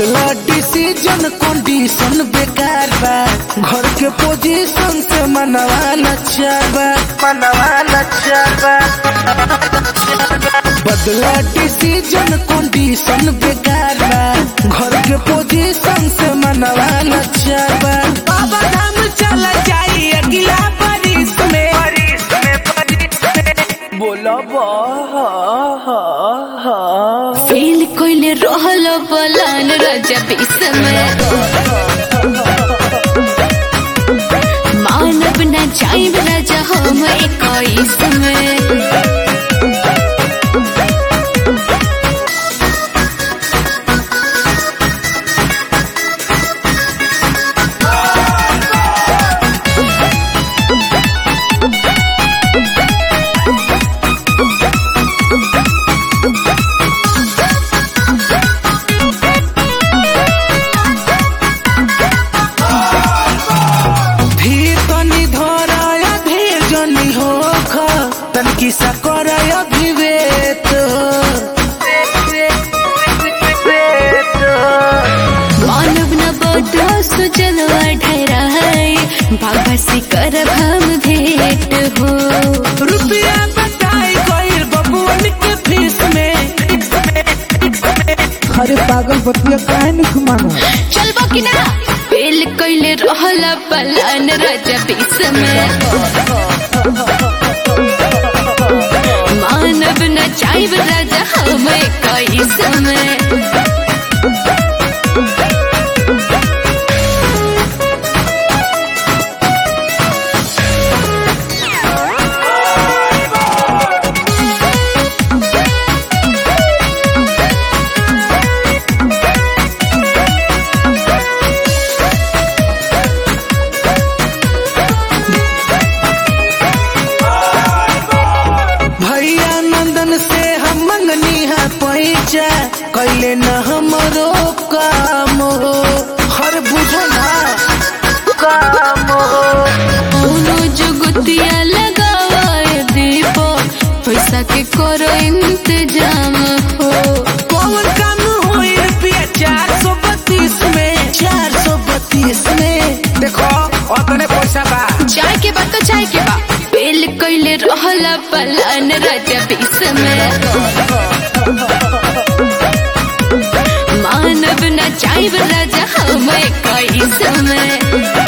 बदला decision condition बेकार बा घर के पोजीशन से मनवा लचार बा मनवा लचार बा बदला डिसीजन कंडीशन बेकार बा घर के पोजीशन से मनवा लचार बा बाबा धाम चला जाई अगला बारिश में बारिश में बारिश में बोला बा हा हा हा फेल कोइले रहल बलान राजा बीस में मानव न जाइब राजा हम इक्कीस में धीर तनी धराया धीर जनी हो ख तनकी सा कराया विवेक मानव न बदो सुजलवा ढेरा है बाबा से करब हम भेंट हो रुपया बताई गईल बबुअन के फीस में अरे पागल बतिया काहे नहीं मानो चलबो कि ना फेल कोइले रहल बलान राजा बीस में मानव न जाइब राजा हम इक्कीस में भैया नंदन से हम मंगनी है पैसा कैले न हमरो काम हो हर बुझना काम हो दोनों जुगतिया लगावाए दीपो पैसा के करो इंतजाम हो कौन काम हुई रुपया चार सौ बत्तीस में चार सौ बत्तीस में देखो अतने पैसा बा चाय के बाद तो चाय के बाद फेल कोइले रहल बलान राजा बीस में मानव न जाइब राजा हम इक्कीस में